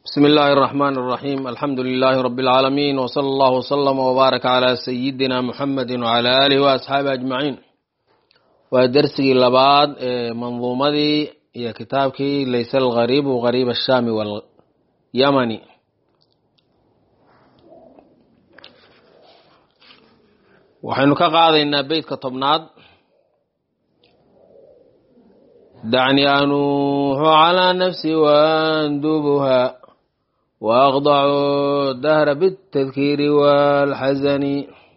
بسم الله الرحمن الرحيم الحمد لله رب العالمين وصلى الله وسلم وبارك على سيدنا محمد وعلى آله وأصحابه أجمعين ودرسي لبعض منظومة هي كتابك ليس الغريب غريب الشام واليمن waxaynu ka qaadaynaa beytka tobnaad dacni anuuxu calaa nafsi waandubuha waaqdacu dahra bitadkiiri waalxasani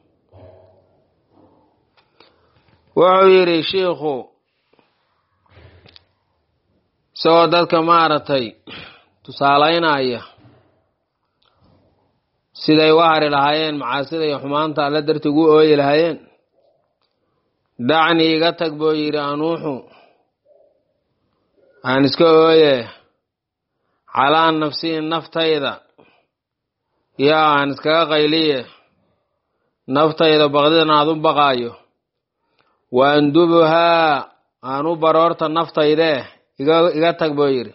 wuxuu yidhi shiikhu isagoo dadka maaragtay tusaalaynaya siday u hari lahaayeen macaasida iyo xumaanta alla darti ugu ooyi lahaayeen dacni iga tag buu yidhi anuuxu aan iska ooye calaa nafsii naftayda yaa aan iskaga qayliye naftayda baqdidan aad u baqaayo wa andubuhaa aan u baroorta naftaydee iga tag buu yidhi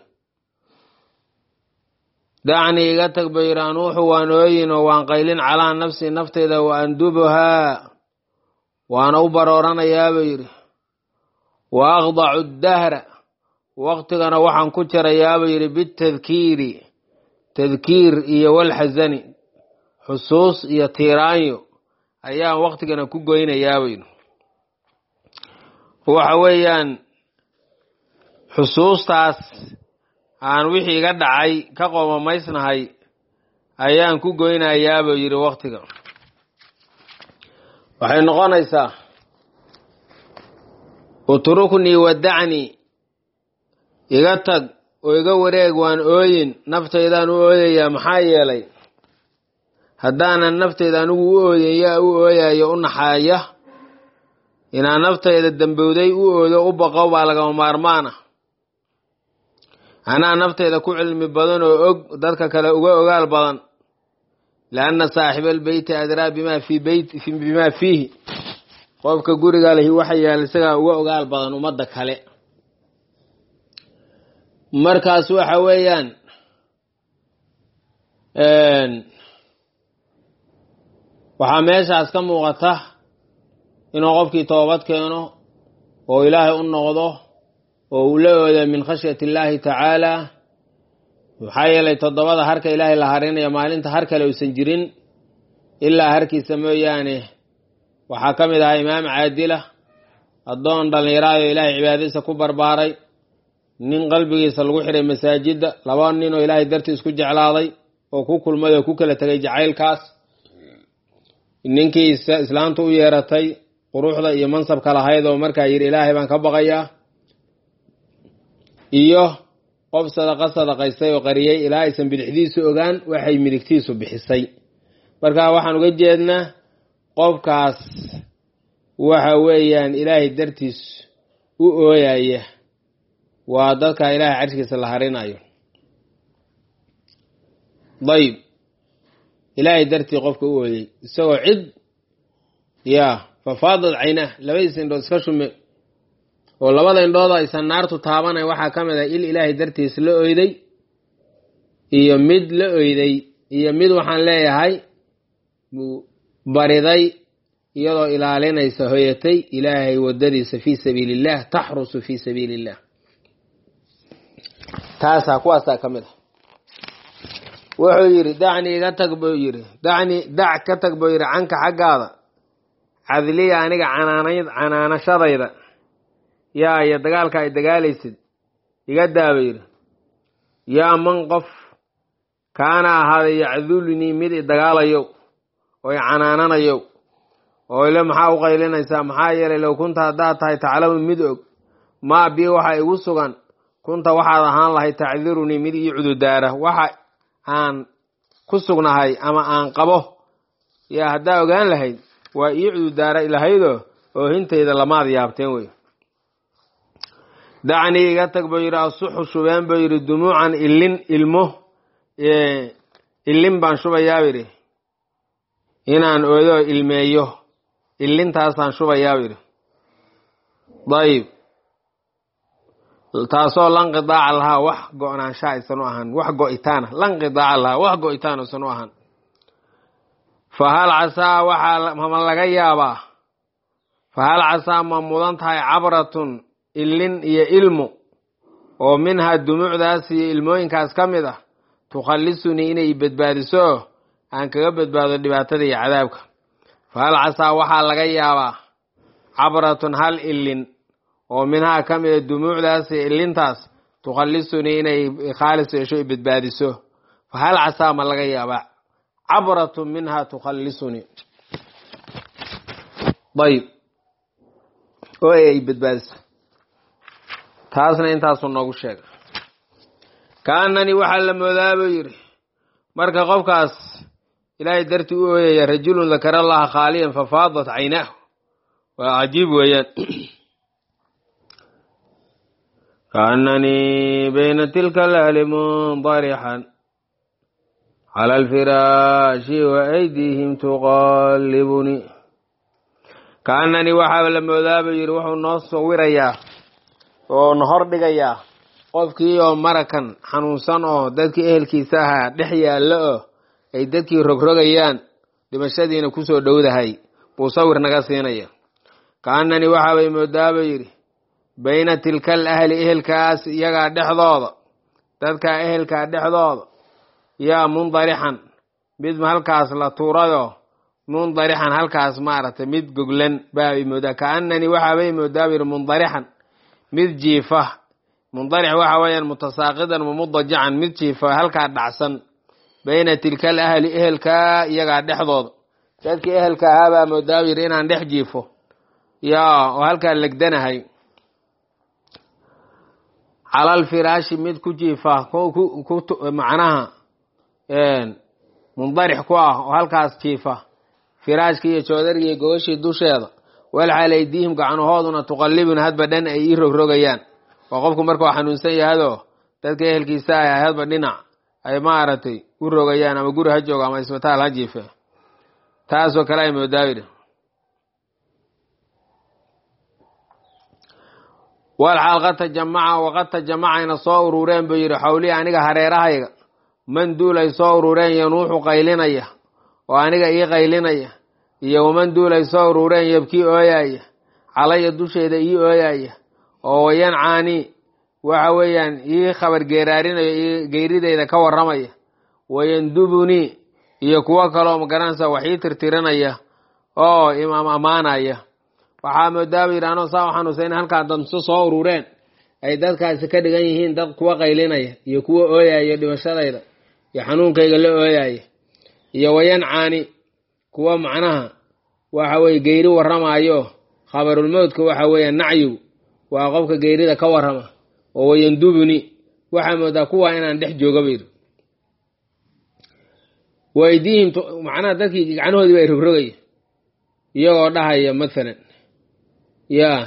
dacni iga tag buu yidhi anuuxu waan ooyin oo waan qaylin calaa nafsi naftayda wa andubuhaa waana u barooranayaa buu yidhi wa aqdacu dahra waqtigana waxaan ku jarayaa buu yidhi bitadkiiri tadkiir iyo walxasani xusuus iyo tiiraanyo ayaan waqtigana ku goynayaa buu yidhi waxa weeyaan xusuustaas aan wixii iga dhacay ka qoomamaysnahay ayaan ku goynayaa buu yidhi waktiga waxay noqonaysaa utruknii wadacnii iga tag oo iga wareeg waan ooyin naftaydaan u ooyayaa maxaa yeelay haddaanan naftayda anigu u ooyin yaa u ooyayo u naxaaya inaan naftayda dambowday u oodo u baqo baa lagama maarmaana anaa naftayda ku cilmi badan oo og dadka kale uga ogaal badan lianna saaxiba albeyti adraa bima fii beyt bimaa fiihi qofka guriga lehi waxa yaal isagaa uga ogaal badan ummadda kale markaas waxa weeyaan waxaa meeshaas ka muuqata inuu qofkii toobad keeno oo ilaahay u noqdo oo uu la ooda min khashyati illaahi tacaala maxaa yeelay toddobada harka ilaahay la harinaya maalinta har kale uusan jirin ilaa harkiisa mooyaane waxaa ka mid ahaa imaam caadila addoon dhallinyaraayo ilaahay cibaadadiisa ku barbaaray nin qalbigiisa lagu xiray masaajidda laba nin oo ilaahay dartii isku jeclaaday oo ku kulmay oo ku kala tegay jacaylkaas ninkii islaantu u yeeratay quruxda iyo mansabka lahayd oo markaa yidhi ilaahay baan ka baqayaa iyo qof sadaqa sadaqaystay oo qariyey ilaa aysan bidixdiisu ogaan waxay midigtiisu bixisay marka waxaan uga jeednaa qofkaas waxa weeyaan ilaahay dartiis u ooyaya waa dadka ilaahay carshkiisa la harinayo dayib ilaahay dartii qofka u ooyey isagoo cid yaa fafaadad caynah labadiisa indhood iska shume oo labada indhood aysan naartu taabanayn waxaa ka mid ah il ilaahay dartiis la oyday iyo mid la oyday iyo mid waxaan leeyahay bariday iyadoo ilaalinaysa hoyatay ilaahay wadadiisa fii sabiili illah taxrusu fii sabiili illah taasaa kuwaasaa ka mid ah wuxuu yidhi dacni iga tag buu yidhi dacni dac ka tag buu yidhi canka xaggaada cadliya aniga canaanad canaanashadayda yaa iyo dagaalka ay dagaalaysid iga daaba yidhi yaa man qof kaana ahaaday yacdulnii mid i dagaalayow oo i canaananayow oo ile maxaa u qaylinaysaa maxaa yeelay low kunta haddaad tahay taclamu mid og maa bii waxa igu sugan kunta waxaad ahaan lahay tacdirunii mid ii cududaara waxa aan ku sugnahay ama aan qabo yaa haddaa ogaan lahayd waa ii cududaara ilahaydoo oohintayda lamaad yaabteen wey dacnii iga tag buu yidhi asuxu shubeen buu yidhi dumuucan ilin ilmo ilin baan shubayaa yidhi inaan oodo ilmeeyo ilintaasaan shubayaa yidhi dayib taasoo lanqidaaca lahaa wax go-naansha aysan u ahaan wax go-itaana lanqidaaca lahaa wax go-itaan aysan u ahaan fa hal casaa waxaa ma laga yaabaa fa hal casaa ma mudan tahay cabratun ilin iyo ilmo oo minhaa dumuucdaas iyo ilmooyinkaas ka mid ah tukhallisunii inay badbaadiso aan kaga badbaado dhibaatada iyo cadaabka fa hal casaa waxaa laga yaabaa cabratun hal ilin oo minhaa ka mida dumuucdaas iyo ilintaas tukhallisunii inay khaalis yeesho i badbaadiso fa hal casaa ma laga yaabaa cabratun minhaa tukhallisunii ayb oo ay badbaadiso taasna intaasuu noogu sheega kaananii waxaa la moodaa buu yidhi marka qofkaas ilaahay dartii u ooyaya rajulun dakara allaha khaaliyan fafaadat caynaahu waa cajiib weeyaan kaananii bayna tilka alahli mundarixan cala alfiraashi wa aydiihim tuqallibunii kaananii waxaa la moodaa buu yidhi wuxuu noo sawirayaa oo na hor dhigayaa qofkii oo marakan xanuunsan oo dadkii ehelkiisa ahaa dhex yaallo oo ay dadkii rogrogayaan dhimashadiina kusoo dhowdahay buu sawir naga siinaya kaananii waxaabay moodaaba yidhi bayna tilkal ahli ehelkaas iyagaa dhexdooda dadkaa ehelkaa dhexdooda yaa mundarixan mid halkaas la tuurayoo mundarixan halkaas maaragtay mid goglan baabay moodaa kaananii waxaabay moodaaba yidhi mundarixan mid jiifa mundarix waxa weeyaan mutasaaqidan mumudajacan mid jiifa halkaa dhacsan bayna tilkal ahli ehelkaa iyagaa dhexdooda dadkii ehelka ahaabaa moodaaba yidhi inaan dhex jiifo yaa oo halkaa legdanahay calal firaashi mid ku jiifa macnaha mundarix ku ah oo halkaas jiifa firaashka iyo joodarga iyo gogashii dusheeda walxaal aydiihim gacnahooduna tuqallibuna hadba dhan ay ii rogrogayaan waa qofku markuu xanuunsan yahadoo dadka ehelkiisa ah hadba dhinac ay maaragtay u rogayaan ama guri ha joogo ama isbitaal ha jiife taasoo kale ay moodaayidhi walxaal qad tajamaca waqad tajamacayna soo urureen buu yidhi xawlii aniga hareerahayga man duul ay soo urureen yanuuxu qaylinaya oo aniga ii qaylinaya iyo waman duul ay soo urureen yabkii ooyaya calaya dusheeda ii ooyaya oo wayancaani waxa weeyaan ii khabar geeraarinayo ii geyrideyda ka warramaya wayandubunii iyo kuwo kaloo magaranaysa wax ii tirtirinaya oo imaam ammaanaya waxaa moodaaba yidhi anoo saa u xanuunsa in halkaa damso soo urureen ay dadkaasi ka dhigan yihiin dad kuwa qaylinaya iyo kuwa ooyaya dhimashadayda iyo xanuunkayga la ooyaya iyo wayancaani kuwa macnaha waxa weye geyri warramaayo khabarulmowdka waxa weeya nacyigu waa qofka geyrida ka warrama oo wayandubuni waxaa moodaa kuwa inaan dhex jooga bayidhi waydiihim macnaha dadkii gacnahoodii ba ay rogrogaya iyagoo dhahaya mathalan yaa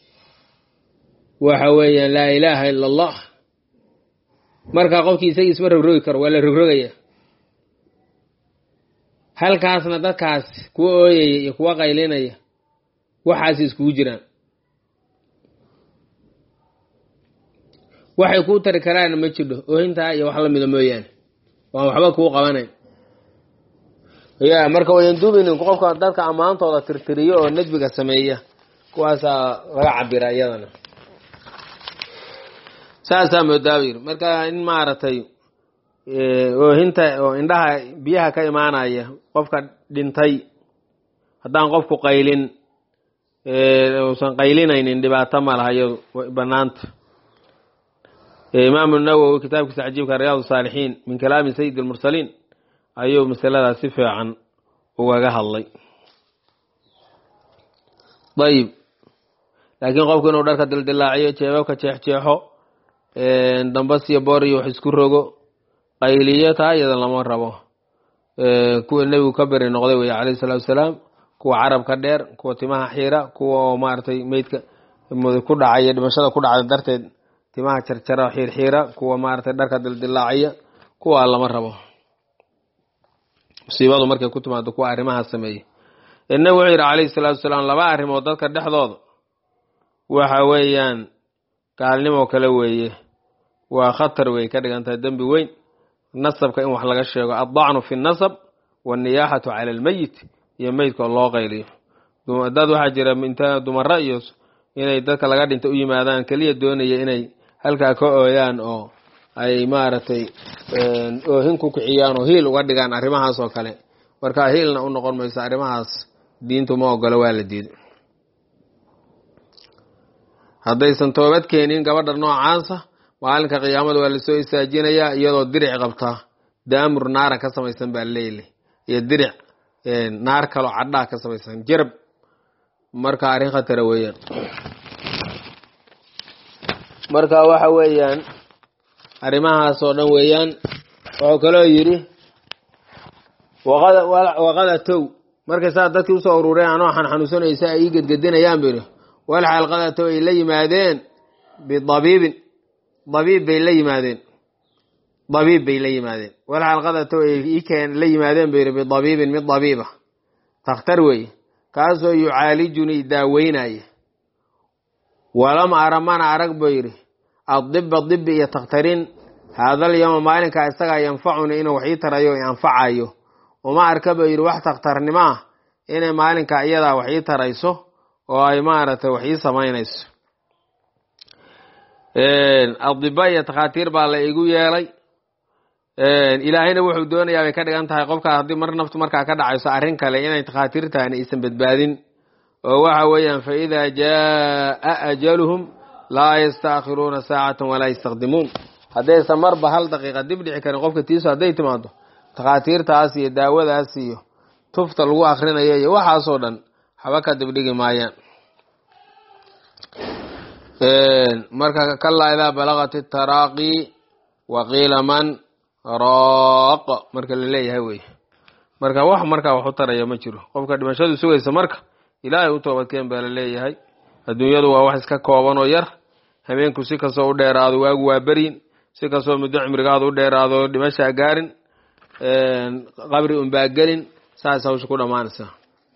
waxa weeyaan laa ilaaha ila allah markaa qofkii isagii isma rogrogi karo waa la rogrogaya halkaasna dadkaas kuwa ooyaya iyo kuwa qaylinaya waxaas iskugu jiraan waxay kuu tari karaana ma jidho oohintaa iyo wax lamida mooyaane waan waxba kuu qabanayn ya marka wayandubinin qofka dadka ammaantooda tirtiriyo oo nadbiga sameeya kuwaasaa laga cabira iyadana saasaa moodaaba yiri marka in maaragtay oohinta oo indhaha biyaha ka imaanaya qofka dhintay haddaan qofku qaylin uusan qaylinaynin dhibaato ma laha iyadu banaanta imaamu nawowi kitaabkiisa cajiibka riyaad saalixiin min kalaami sayid almursaliin ayuu masaladaas si fiican ugaga hadlay ayib laakiin qofku inuu dharka dildilaaciyo jeebabka jeexjeexo dambas iyo boor iyo wax isku rogo qayliyo taa iyada lama rabo kuwa nebigu ka beri noqday wey calayhi salaatu wasalaam kuwa carabka dheer kuwa timaha xiira kuwa oo maaragtay meydka ku dhacaya dhimashada ku dhacda darteed timaha jarjara xiirxiira kuwa maaragtay dharka dildilaaciya kuwa lama rabo musiibadu markay ku timaado kuwa arrimaha sameeya nebigu wuxuu yidhi calayhi salaatu wasalaam laba arrimood dadka dhexdooda waxa weeyaan gaalnimoo kale weeye waa khatar wey ka dhigan tahay dembi weyn nasabka in wax laga sheego addacnu fi nasab wanniyaaxatu cala almeyit iyo meydkoo loo qayliyo dad waxaa jira inta dumara iyo inay dadka laga dhinta u yimaadaan keliya doonaya inay halkaa ka ooyaan oo ay maaragtay oohin ku kiciyaan oo hiil uga dhigaan arrimahaas oo kale marka hiilna u noqon mayso arrimahaas diintu ma ogolo waa la diiday haddaysan toobad keenin gabadha noocaasa maalinka qiyaamada waa lasoo istaajinayaa iyadoo diric qabtaa daamur naaran ka samaysan baa leyle iyo diric naar kaloo cadhaa ka samaysan jarab marka arrin khatara weeyaan marka waxa weeyaan arrimahaas oo dhan weeyaan wuxuu kaloo yidhi waqada tow markay saa dadkii usoo urureen anoo xanxanuunsanaysa ay ii gedgedinayaan bu yidhi walxaal qada tow ay la yimaadeen bidabiibin dabiib bay la yimaadeen dabiib bay la yimaadeen walxaal qada tow ay ikeen la yimaadeen bu yidhi bidabiibin mid dabiiba takhtar weeye kaasoo yucaalijunii daaweynaya walam ara mana arag buu yidhi addiba dibi iyo takhtarin haadal yowma maalinkaa isagaa yanfacuni inuu wax ii tarayo i anfacayo uma arka buu yidhi wax takhtarnimo ah inay maalinkaa iyadaa wax ii tarayso oo ay maaragtay wax ii samaynayso adiba iyo takhaatiir baa la igu yeelay ilaahayna wuxuu doonayaa bay ka dhigan tahay qofkaa haddii mar naftu markaa ka dhacayso arrin kale inay takhaatiirtaani aysan badbaadin oo waxa weeyaan fa idaa jaaa ajaluhum laa yastaakhiruuna saacatan walaa yastaqdimuun haddaysan marba hal daqiiqa dib dhici karin qofka tiisu hadday timaado takhaatiirtaas iyo daawadaas iyo tufta lagu akrinayo iyo waxaasoo dhan haba ka dibdhigi maayaan marka kalaa idaa balagat itaraaqi waqiila man raaq marka la leeyahay wey marka wax markaa wax u taraya ma jiro qofka dhimashadu sugaysa marka ilaahay u toobadkeen baa la leeyahay adduunyadu waa wax iska kooban oo yar habeenku si kastoo u dheeraado waagu waa beryin si kastoo muddo cimrigaadu u dheeraado dhimashaa gaarin qabri unbaa gelin saas hawsha ku dhammaanaysaa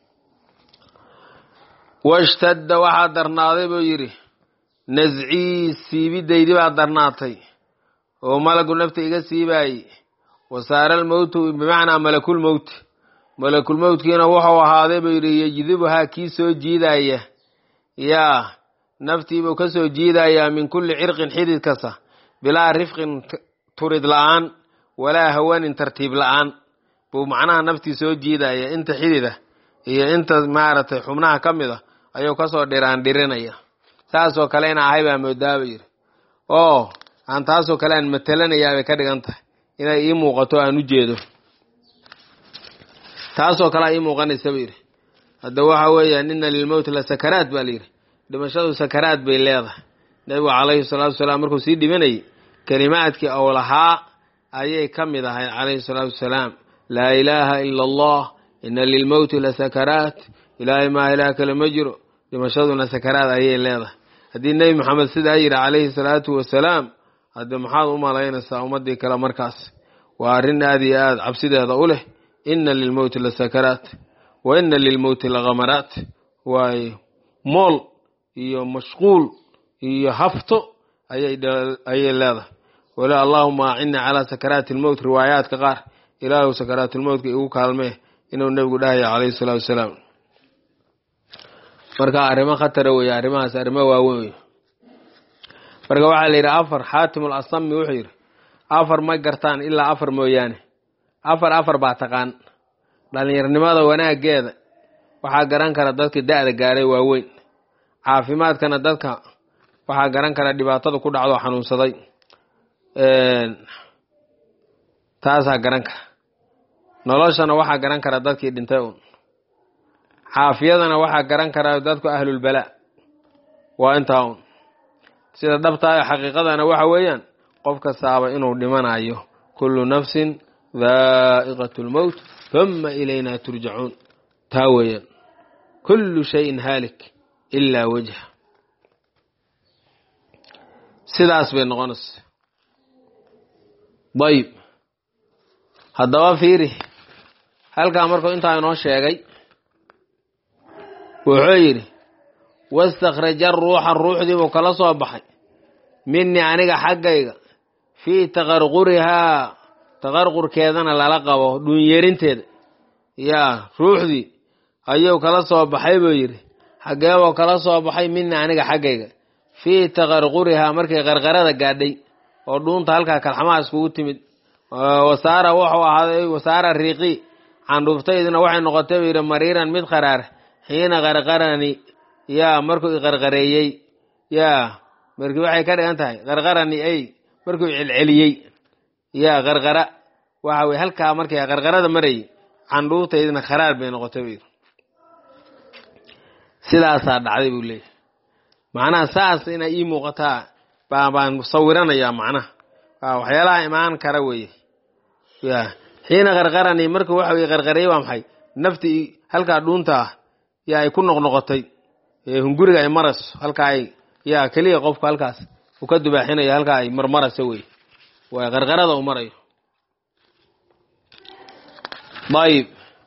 washtadda waxaa darnaaday buu yidhi nascii siibidaydii baa darnaatay oo malagu nafta iga siibaayey wasaara almowtu bimacnaa malakulmowti malakulmowtkiina wuxuu ahaaday buu yidhi yejdibuhaa kii soo jiidaya yaa naftiibuu ka soo jiidayaa min kulli cirqin xidid kasta bilaa rifqin turid la-aan walaa hawanin tartiib la-aan buu macnaha naftii soo jiidaya inta xidida iyo inta maaragtay xubnaha ka mid a ayuu kasoo dhiraan dhirinaya saasoo kale ina ahay baa moodaaba yidhi oo aan taasoo kale aan matalanayaa bay ka dhigan tahay inay ii muuqato aan u jeedo taasoo kale a ii muuqanaysa ba yidhi hadda waxa weeyaan ina lilmowti la sakaraat baa layidhi dhimashadu sakaraad bay leedahay nebigu calayhi salaatu wasalaam markuu sii dhimanayay kelimaadkii ou lahaa ayay ka mid ahay calayhi salaatu wasalaam laa ilaaha ila allah ina lilmowti la sakaraat ilaahay maa ilaah kale ma jiro dhimashaduna sakaraad ayay leedahay haddii nebi maxamed sidaa yidhi calayhi salaatu wasalaam hadde maxaad u malaynaysaa ummadii kale markaas waa arrin aad iyo aad cabsideeda u leh ina lilmowti la sakaraat wa ina lilmowti la khamaraat waayo mool iyo mashquul iyo hafto ayay leedahay wala allahuma acini calaa sakaraati lmowt riwaayaadka qaar ilaahu sakaraatulmowtka igu kaalmee inuu nebigu dhahaya calayhi salaatu wasalaam marka arrimo khatara weeye arrimahaas arrimo waaweyn wey marka waxaa la yidhi afar xaatimul asami wuxuu yidhi afar ma gartaan ilaa afar mooyaane afar afar baa taqaan dhallinyarnimada wanaaggeeda waxaa garan kara dadka da-da gaaray waaweyn caafimaadkana dadka waxaa garan kara dhibaatada ku dhacdo xanuunsaday taasaa garan kara noloshana waxaa garan kara dadkii dhintay un caafiyadana waxaa garan kara dadku ahlulbalaa waa intaa un sida dhabtaayo xaqiiqadana waxa weeyaan qof kastaaba inuu dhimanayo kullu nafsin daa'iqat lmowt huma ilayna turjacuun taa weeyaan kullu shayin haalik ilaa wajha sidaas bay noqonaysa dayib haddaba fiiri halkaa markuu intaa inoo sheegay wuxuu yidhi wastakhraja ruuxa ruuxdii buu kala soo baxay minii aniga xaggayga fii taqarqurihaa taqarqurkeedana lala qabo dhuunyerinteeda yaa ruuxdii ayuu kala soo baxay buu yidhi xaggeeboo kala soo baxay minii aniga xaggayga fii taqarqurihaa markay qarqarada gaadhay oo dhuunta halkaa kalxamaha iskugu timid wasaara wuxuu ahaaday wasaara riiqi candhuuftaydina waxay noqotay buu yidhi mariiran mid qaraar xiina qarqarani yaa markuu iqarqareeyey yaa markii waxay ka dhigan tahay qarqarani ay markuu celceliyey yaa qarqara waxa weye halkaa markay qarqarada marayay candhuuftaydina kharaar bay noqotay buu yidhi sidaasaa dhacday buu leeyahy macnaha saas inay ii muuqataa baa baan sawiranayaa macnaha waa waxyaalaha imaan kara weeye ya xiina qarqarani markuu waxa weye qarqareeyey waa maxay naftii halkaa dhuunta ah yaa ay ku noqnoqotay hunguriga ay marayso halkaa ay yaa keliya qofku halkaas uu ka dubaaxinayo halkaa ay marmarayso wey waa qarqarada u marayo ayib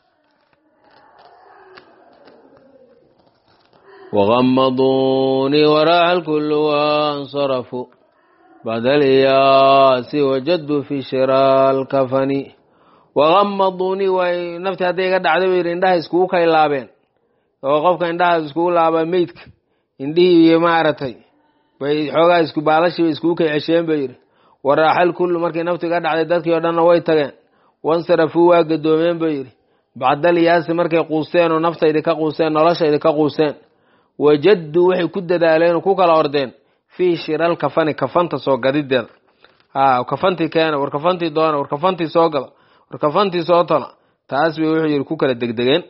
waqamaduunii waraaxa alkullu wansarafuu bacda alyaasi wajaduu fi shira alkafani waqamaduunii way naftii hadday iga dhacday buu yidhi indhaha iskugu kaylaabeen oo qofka indhaha iskugu laabaa meydka indhihii iyo maaragtay bay xoogaa isku baalashii bay iskugu kay cesheen bay yidhi waraaxal kullu markii naftu iga dhacday dadkii oo dhanna way tageen wansarafuu waa gadoomeen buu yidhi bacdal yaasi markay quusteen oo naftaydi ka quusteen noloshaydi ka quusteen wajaduu waxay ku dadaaleen oo ku kala ordeen fii shiral kafani kafanta soo gadideeda ha kafantii keena war kafantii doona war kafantii soo gala war kafantii soo tola taas bay wuxuu yidhi ku kala degdegeen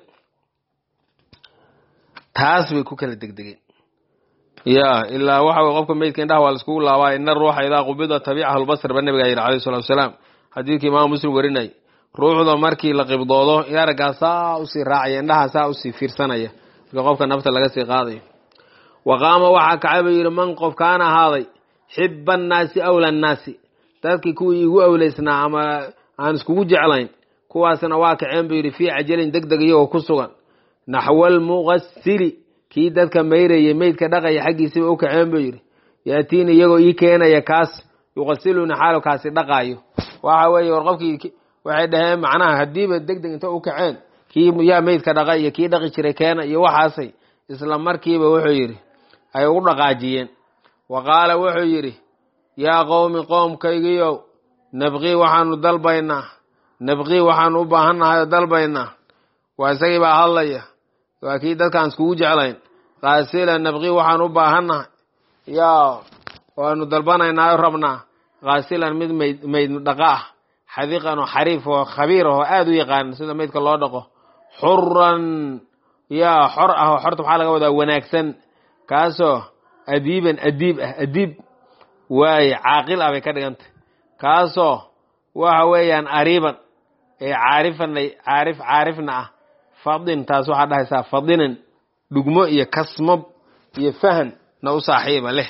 taas bay ku kala degdegeen ya ilaa waxa weye qofka meydka indhaha waa laiskugu laabaa ina ruuxa idaa qubida tabiicahu lbasr ba nabigaa yidhi alayh salatu wasalaam xadiidkii imaamu muslim warinay ruuxda markii la qibdoodo araggaa saa usii raacaya indhaha saa usii fiirsanaya marka qofka nafta laga sii qaadayo wa qaama waxaa kacay buu yidhi man qof kaana ahaaday xiba annaasi awla annaasi dadkii kuwii igu awleysnaa ama aan iskugu jeclayn kuwaasna waa kaceen buu yidhi fii cajalin deg deg iyagoo ku sugan naxwa almuqasili kii dadka mayrayay meydka dhaqaya xaggiisiba u kaceen buu yidhi yaatiini iyagoo ii keenaya kaas yuqasiluni xaalo kaasi dhaqaayo waxa weeye war qofkii waxay dhaheen macnaha haddiiba deg deg inta u kaceen kii yaa meydka dhaqa iyo kii dhaqi jiray keena iyo waxaasay isla markiiba wuxuu yidhi ay ugu dhaqaajiyeen wa qaala wuxuu yidhi yaa qowmi qoomkaygiyow nabqii waxaanu dalbaynaa nabqii waxaanu u baahannahay oo dalbaynaa waa isagii baa hadlaya waa kii dadkaan iskugu jeclayn kaasila nabqii waxaanu u baahannahay yaa waanu dalbanaynaa o rabnaa kaasilan mid mayd mayd dhaqa ah xadiiqan oo xariif oo khabiir ah oo aada u yaqaan sida maydka loo dhaqo xuran yaa xor ah oo xorta maxaa laga wadaa wanaagsan kaasoo adiiban adiib ah adiib waaye caaqil ah bay ka dhigantay kaasoo waxa weeyaan ariiban ee caarifana caarif caarifna ah fadin taas waxaa dhahaysaa fadinan dhugmo iyo kasmo iyo fahan na u saaxiiba leh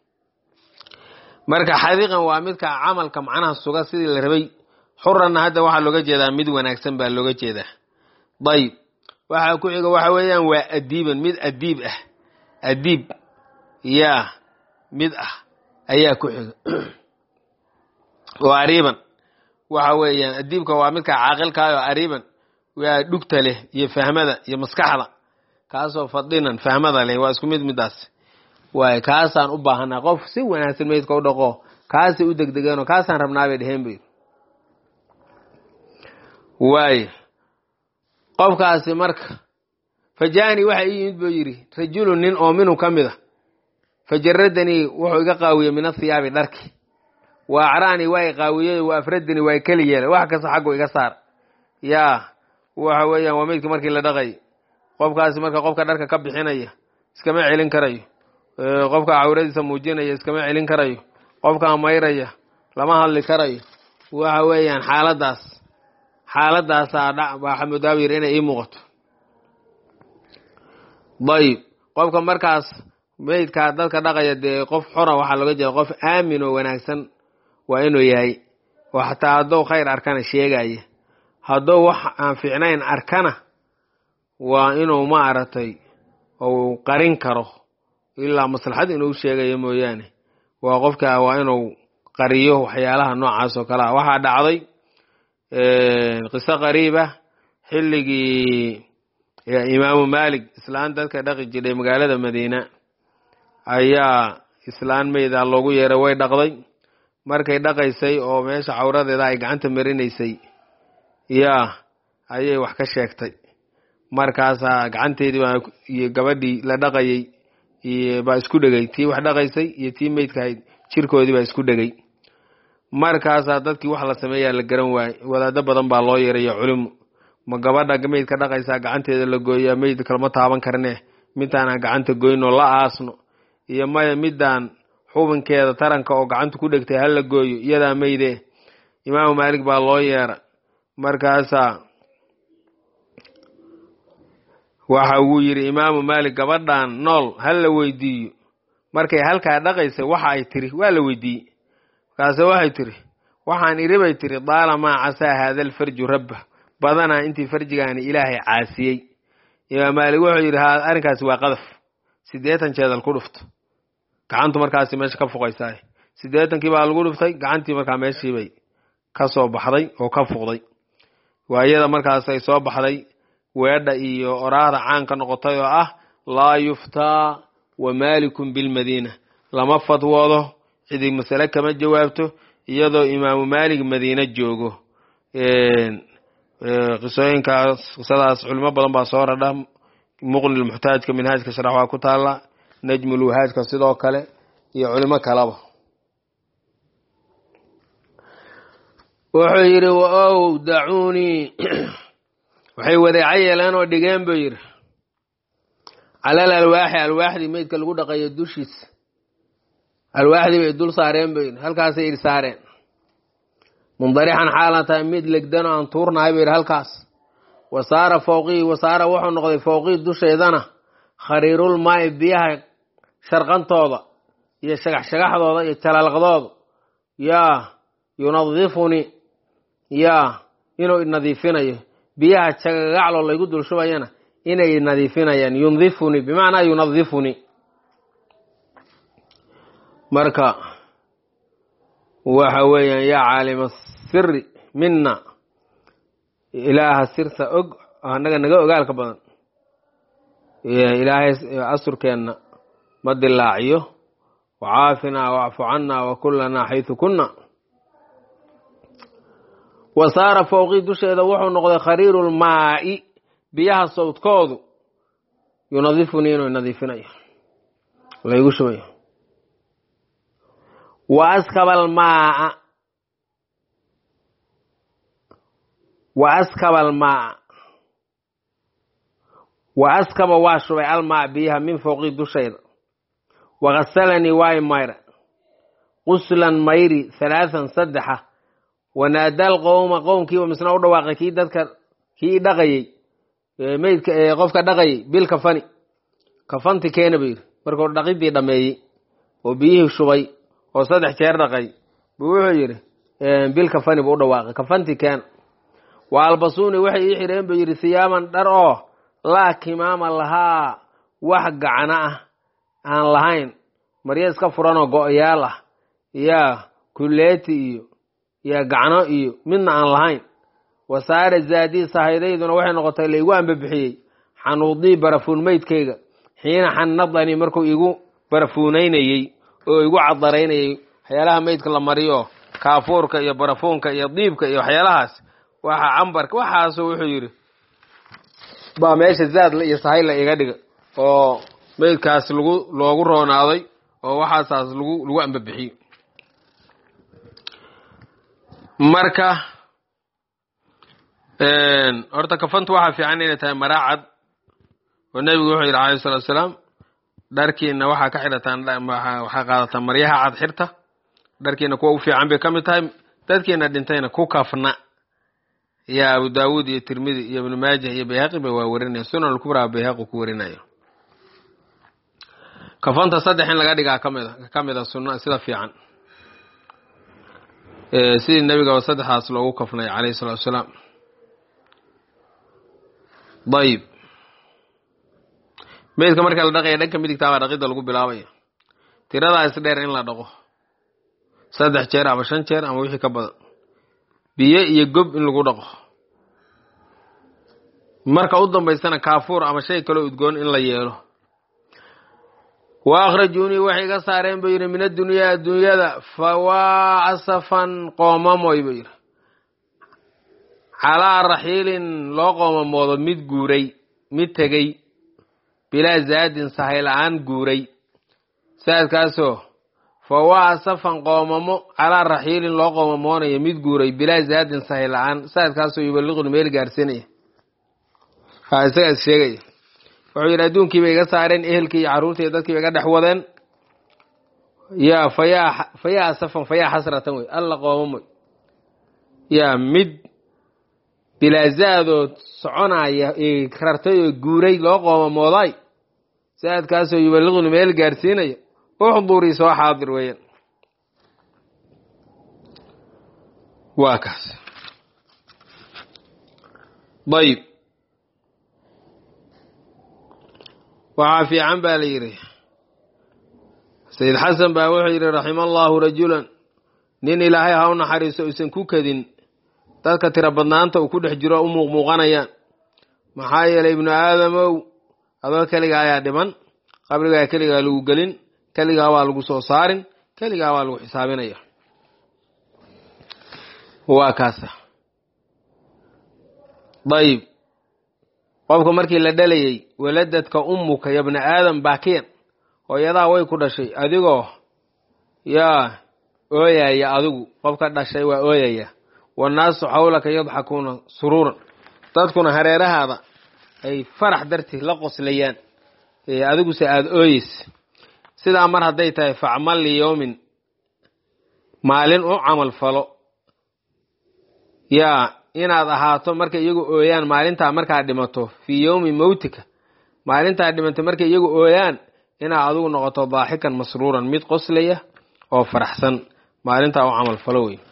marka xadiiqan waa midka camalka macnaha suga sidii la rabay xuranna hadda waxaa looga jeedaa mid wanaagsan baa looga jeedaa dayib waxaa ku xiga waxa weeyaan waa adiiban mid adiib ah adiib yaa mid ah ayaa ku xiga oo ariiban waxa weeyaan adiibka waa midka caaqilkaah oo ariiban waa dhugta leh iyo fahmada iyo maskaxda kaasoo fadinan fahmada leh waa isku mid midaas waay kaasaan u baahanaa qof si wanaagsan meydka u dhaqo kaasay u degdegeenoo kaasaan rabnaabay dheheen bay waaye qofkaasi marka fajaanii waxa ii yimid buu yidhi rajulun nin oo minhu ka mid a fajaradanii wuxuu iga qaawiyey min athiyaabi dharki wa acraanii waa i qaawiyey wa afradanii waa i keli yeelay wax kasta xaggu iga saar yaa waxa weeyaan waa meydka markii la dhaqay qofkaasi marka qofka dharka ka bixinaya iskama celin karayo qofka cawradiisa muujinaya iskama celin karayo qofka mayraya lama hadli karayo waxa weeyaan xaaladaas xaaladaasaa waxaa mudaawir inay ii muuqato dayib qofka markaas meydkaa dadka dhaqaya dee qof xora waxaa looga jeeda qof aamin oo wanaagsan waa inuu yahay oo xataa hadduu khayr arkana sheegaya hadduu wax aan fiicnayn arkana waa inuu maaragtay uu qarin karo ilaa maslaxad inuu sheegayo mooyaane waa qofka waa inuu qariyo waxyaalaha noocaas oo kale ah waxaa dhacday qiso qariiba xilligii imaamu malik islaan dadka dhaqi jiray magaalada madiina ayaa islaan meyda loogu yeeray way dhaqday markay dhaqaysay oo meesha cawradeeda ay gacanta marinaysay yaa ayay wax ka sheegtay markaasaa gacanteedii baa iyo gabadhii la dhaqayay baa isku dhegay tii wax dhaqaysay iyo tii meydkahayd jirkoodii baa isku dhegay markaasaa dadkii wax la sameeyaa la garan waayey wadaado badan baa loo yeerayo culimu ma gabadha meydka dhaqaysaa gacanteeda la gooyaa meyd kalama taaban karne midtaana gacanta goynoo la aasno iyo maya midaan xubinkeeda taranka oo gacanta ku dhegtay hala gooyo iyadaa meyde imaamu maalik baa loo yeera markaasaa waxa uu yidhi imaamu maalik gabadhan nool ha la weydiiyo markay halkaa dhaqaysay waxa ay tiri waa la weydiiyey markaase waxay tiri waxaan iri bay tiri daalamaa casaa haada alfarju rabba badanaa intii farjigaani ilaahay caasiyey imaam maalik wuxuu yidhi ha arrinkaasi waa qadaf siddeetan jeedal ku dhufto gacantu markaasi meesha ka fuqaysaay siddeetankii baa lagu dhuftay gacantii markaa meeshiibay ka soo baxday oo ka fuqday waa iyada markaas ay soo baxday weedha iyo oraahda caanka noqotay oo ah laa yuftaa wa maalikun bilmadiina lama fadwoodo cidii masale kama jawaabto iyadoo imaamu maalik madiine joogo qisooyinkaas qisadaas culimo badan baa soo radha muqni muxtaajka minhaajka sharax waa ku taala najmulwahaajka sidoo kale iyo culimo kaleba wuxuu yidhi ow dacuunii waxay wadeeca yeeleen oo dhigeen buu yidhi calal alwaaxi alwaaxdii meydka lagu dhaqayo dushiisa alwaaxdii bay dul saareen buu yidhi halkaasay idhi saareen mundarixan xaalan tahay mid legdan oo aan tuurnahay buu yidhi halkaas wasaara fowqii wasaara wuxuu noqday fowqii dusheedana khariirul maa'i biyaha sharqantooda iyo shagax-shagaxdooda iyo jalaalqdooda yaa yunadifuni yaa inuu nadiifinayo biyaha jagagacloo laygu dul shubayana inay nadiifinayaan yundifuni bimacnaa yunadifuni marka waxa weeyaan yaa caalima siri mina ilaaha sirta og annaga naga ogaalka badan ilaahay asurkeenna ma dilaaciyo wacaafinaa wacfu cannaa wa kullanaa xaysu kunna wa saara fowqii dusheeda wuxuu noqday khariirulmaa'i biyaha sawdkoodu yunadifunii inuu nadiifinayo laygu shubayo wa askaba almaaa wa askaba almaaa wa askaba waa shubay almaa biyaha min fowqii dushayda wagasalanii waay mayra quslan mayri halaathan saddexa wanaadaal qowma qowmkiiba misna u dhawaaqay kii dadka kii dhaqayey meydka qofka dhaqayay bil kafani kafanti keena buu yidhi markuu dhaqidii dhammeeyey oo biyihii shubay oo saddex jeer dhaqay buu wuxuu yidhi bil kafani buu u dhawaaqay kafanti keena wa albasuuni waxay ii xidheen buu yidhi siyaaman dhar oo laa kimaama lahaa wax gacno ah aan lahayn maryo iska furanoo go-yaal ah yaa kulleeti iyo yaa gacno iyo midna aan lahayn wasaare zaadii sahaydayduna waxay noqotay laigu ambabixiyey xanuudii barafuun meydkayga xiina xannadanii markuu igu barafuunaynayey oo igu cadaraynayey waxyaalaha meydka la mariyo kaafuurka iyo barafuunka iyo diibka iyo waxyaalahaas waxa cambarka waxaasu wuxuu yidhi baa meesha zaad iyo sahay la iga dhiga oo meydkaas lagu loogu roonaaday oo waxaasaas lagu lagu ambabixiyo marka horta kafantu waxaa fiican inay tahay maraacad oo nebigu wuxuu yidhi alayhi salatu asalaam dharkiina waxaa ka xidhataan waxaa qaadataan maryaha cad xirta dharkiina kuwa u fiican bay ka mid tahay dadkiina dhintayna ku kafna iyo abu daawuud iyo tirmidi iyo ibnu maajah iyo bayhaqi ba waa warinaya sunan alkubraa bayhaqi ku warinayo kafanta saddex in laga dhigaa kamid a ka mid a sunna sida fiican sidii nebigaba saddexdaas loogu kafnay calayhi salatu wasalaam dayib meydka marka la dhaqaya dhanka midigtaa baa dhaqidda lagu bilaabaya tiradaa is dheer in la dhaqo saddex jeer ama shan jeer ama wixii ka badan biyo iyo gob in lagu dhaqo marka u dambaysana kaafuur ama shay kaloo udgoon in la yeelo wa akhrajuunii waxay iga saareen buu yidhi min addunyaa adduunyada fawaa asafan qoomamoy buu yidhi calaa raxiilin loo qoomamoodo mid guuray mid tegey bilaa zaadin sahay la-aan guuray saadkaasoo fawaa asafan qoomamo calaa raxiilin loo qoomamoonayo mid guuray bilaa zaadin sahay la-aan saadkaasoo yubaliquni meel gaarsiinaya ha isagaa is sheegaya wuxuu yidhi adduunkii bay iga saareen ehelkii iyo carruurtii iyo dadkii bay iga dhex wadeen yaa fayaa fayaa asafan fayaa xasratan wey alla qoomamoy yaa mid bilaazaadoo soconaya rartay oo guuray loo qoomamooday saadkaasoo yubaliquni meel gaarsiinaya uxdurii soo xaadir weeyaan waa kaas dayib waxaa fiican baa la yidhi sayid xasan baa wuxuu yidhi raxima allaahu rajulan nin ilaahay ha u naxariiso uusan ku kadin dadka tiro badnaanta uu ku dhex jiro u muuqmuuqanayaan maxaa yeelay ibnu aadamow adoo keligaa ayaa dhiman qabrigaa keligaa lagu gelin keligaa waa lagu soo saarin keligaa waa lagu xisaabinaya waa kaasa dayib qofka markii la dhalayay waladadka ummuka ya bna aadam baakiyan hooyadaa way ku dhashay adigoo yaa ooyaya adigu qofka dhashay waa ooyaya wannaasu xawlaka yadxakuuna suruuran dadkuna hareerahaada ay farax dartii la qoslayaan adiguse aada ooyeysa sidaa mar hadday tahay facmal liyowmin maalin u camal falo yaa inaad ahaato markay iyagu ooyaan maalintaa markaad dhimato fii yowmi mowtika maalintaad dhimatay markay iyagu ooyaan inaad adigu noqoto daaxikan masruuran mid qoslaya oo faraxsan maalintaa u camal falo wey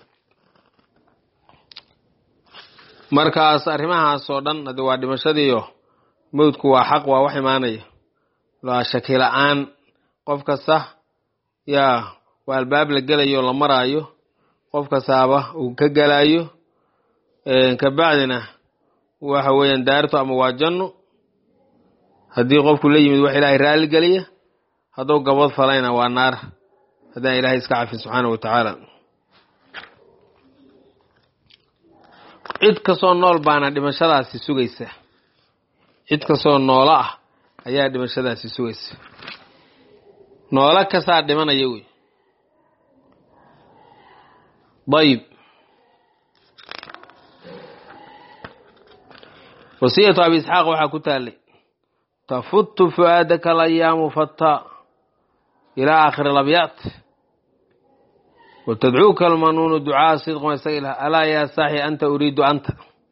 markaas arrimahaas oo dhan hade waa dhimashadiiyo mowdku waa xaq waa wax imaanaya waa shaki la-aan qof kasta yaa waa albaab la gelayo la maraayo qof kastaaba uu ka gelaayo kabacdina waxa weeyaan daarto ama waa janno haddii qofku la yimid wax ilaahay raalli geliya hadduu gabad falayna waa naar haddaan ilaahay iska cafin subxaana wa tacaala cid kastoo nool baana dhimashadaasi sugaysa cid kastoo noolo ah ayaa dhimashadaasi sugaysa noolo kastaa dhimanaya wey dayib wasiyatu abi isxaaq waxaa ku taalay tafutu fu'aadaka alayaamu fataa ilaa aakhiri labyaat watadcuuka almanuunu ducaa sidqan isaga ilah alaa yaa saaxi anta uriidu anta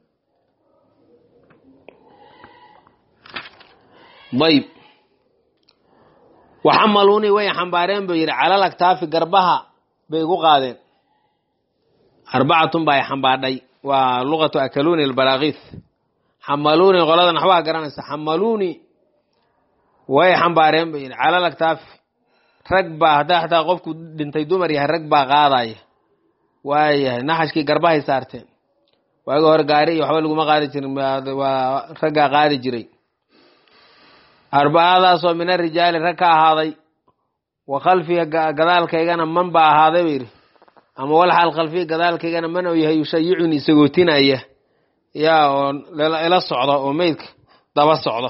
dayb waxamaluunii way xambaareen buu yidhi calal aktaafi garbaha bay igu qaadeen arbacatun baa ay xambaadhay waa luqatu akaluuni albaraakiis xamaluuni qolada naxwaha garanaysa xamaluuni way xambaareen buu yidhi calal aktaafi rag baa haddaa xataa qofku dhintay dumar yahay rag baa qaadaya waayahay naxashkii garbahay saarteen waagi hore gaari iyo waxba laguma qaadi jirin waa raggaa qaadi jiray arbacadaasoo min arijaali rag ka ahaaday wa khalfiga gadaalkaygana man baa ahaaday buu yidhi ama walxaal khalfiga gadaalkaygana man uu yahay yushayicuni isagootinaya yaa oo ila socdo oo meydka daba socdo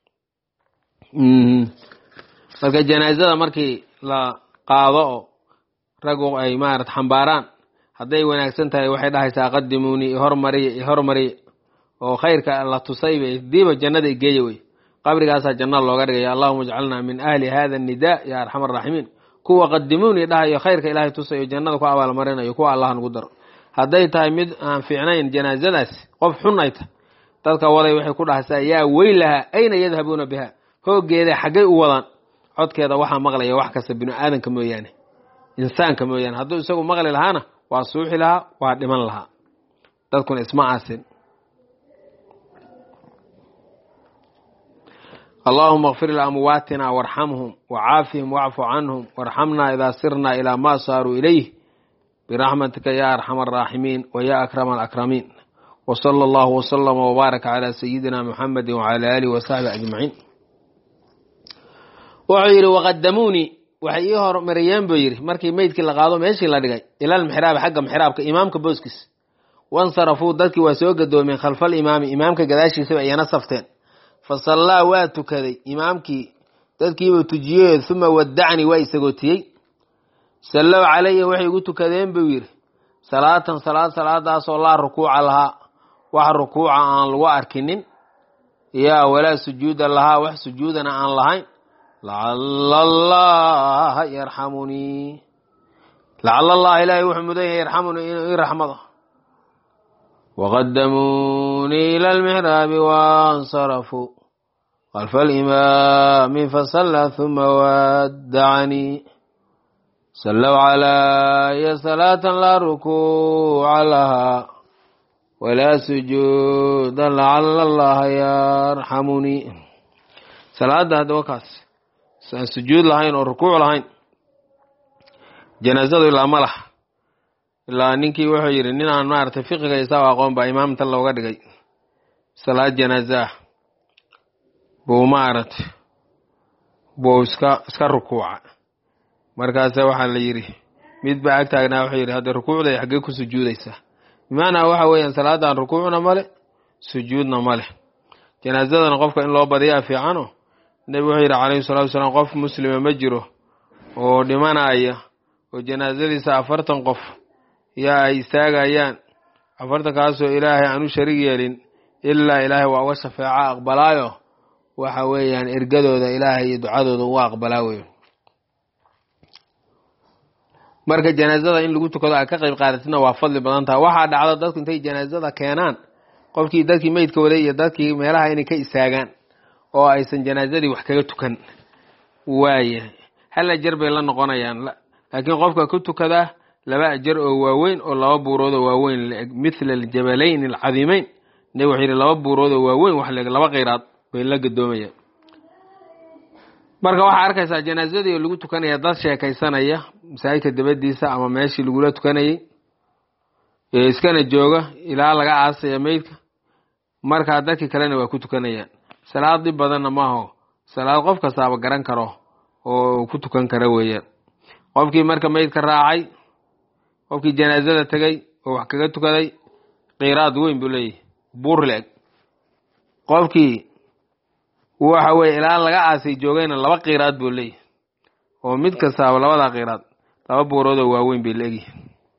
marka janaazada markii la qaado oo raggu ay maarata xambaaraan hadday wanaagsan tahay waxay dhahaysaa qadimuunii ihormariya ihormariya oo khayrka la tusayba diiba jannada igeeya wey qabrigaasaa jannada looga dhigaya allahuma ijcalnaa min ahli hada annidaa ya arxam araaximiin kuwa qadimuunii dhahayo khayrka ilaahay tusayo jannada ku abaalmarinayo kuwa allah nagu daro hadday tahay mid aan fiicnayn janaazadaas qof xun ay tahay dadka waday waxay ku dhahaysaa yaa weylaha ayna yadhabuuna biha hoogeeda xaggay u wadaan codkeeda waxaa maqlaya wax kasta binu aadanka mooyaane insaanka mooyaane hadduu isagu maqli lahaana waa suuxi lahaa waa dhiman lahaa dadkuna isma aasin allahuma اkfir liamwaatina warxamhum wacaafihim wacfu canhum warxamna idaa sirna ilaa ma saaruu ilayh biraxmatika ya arxama araaximiin wa ya akrama alakramiin wa sala allahu wasalama wbaaraka calaa sayidina muxamedi wacala aalihi wasaxbi ajmaciin wuxuu yidhi waqadamuunii waxay ii hormariyeen buu yidhi markii meydkii la qaado meeshii la dhigay ilal mixraabi xagga mixraabka imaamka booskiis wansarafuu dadkii waa soo gadoomeen khalfal imaami imaamka gadaashiisaba iyana safteen fa sallaa waa tukaday imaamkii dadkiibuu tujiyey uma wadacnii waa isagootiyey sallow calaya waxay igu tukadeen buu yidhi salaatan salaad salaadaasoo laa rukuuca lahaa wax rukuuca aan lagu arkinin yaa walaa sujuuda lahaa wax sujuudana aan lahayn lacala allaha yarxamunii lacala allaha ilaahay wuxuu mudan yahay yarxamunii inuu ii raxmado waqadamuunii ila almixraabi wansarafuu khalfa alimaami fasallaa huma waddacanii sallow calaya salaatan laa rukuuca lahaa walaa sujuuda lacala allaha yarxamunii salaada haddaba kaas aan sujuud lahayn oo rukuuc lahayn janaazadu ilaa ma laha ilaa ninkii wuxuu yidhi nin aan maaragtay fiqiga isaao aqoon baa imaamta looga dhigay salaad janaaza ah buu maaragtay buu iska iska rukuuca markaase waxaa la yidhi mid baa ag taagnaa wuxuu yidhi hadda rukuucday xaggee ku sujuudaysaa bimacnaa waxa weeyaan salaadan rukuucna male sujuudna male janaazadana qofka in loo badiyaa fiicano nebi wuxuu yidhi calayhi salatu wasalaam qof muslima ma jiro oo dhimanaya oo janaazadiisa afartan qof yaa ay istaagayaan afartankaasoo ilaahay aan u sharig yeelin ilaa ilaahay waa uga shafeeco aqbalaayo waxa weeyaan ergadooda ilaahay iyo ducadooda uga aqbalaa weyo marka janaazada in lagu tukado aad ka qayb qaadatina waa fadli badan taha waxaa dhacdo dadku intay janaazada keenaan qofkii dadkii meydka waday iyo dadkii meelaha inay ka istaagaan oo aysan janaazadii wax kaga tukan waaya hal ajar bay la noqonayaan laakiin qofka ku tukadaa laba ajar oo waaweyn oo laba buurood oo waaweyn laeg mithla aljabalayn alcadiimeyn nabig wuxuu yidhi laba buurood oo waaweyn wax laeg laba qeyraad bay la gadoomayaan marka waxaa arkaysaa janaazadii oo lagu tukanaya dad sheekaysanaya masaajidka dabadiisa ama meeshii lagula tukanayay ee iskana jooga ilaa laga aasaya meydka markaa dadkii kalena waa ku tukanayaan salaad dhib badanna maaho salaad qof kastaaba garan karo oo ku tukan kara weeyaan qofkii marka meydka raacay qofkii janaazada tegay oo wax kaga tukaday qiraad weyn buu leeyahay buur le-eg qofkii waxa weye ilaa laga aasay joogayna laba qiraad buu leeyahay oo mid kastaaba labadaa qiraad laba buuroodoo waaweyn bay leegyihin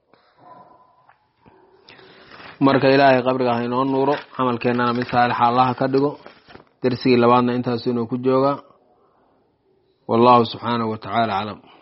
marka ilaahay qabriga ha inoo nuuro camalkeennana mid saalixa allaha ka dhigo darsigii labaadna intaasu inuu ku joogaa wallahu subxaanahu wa tacaala aclam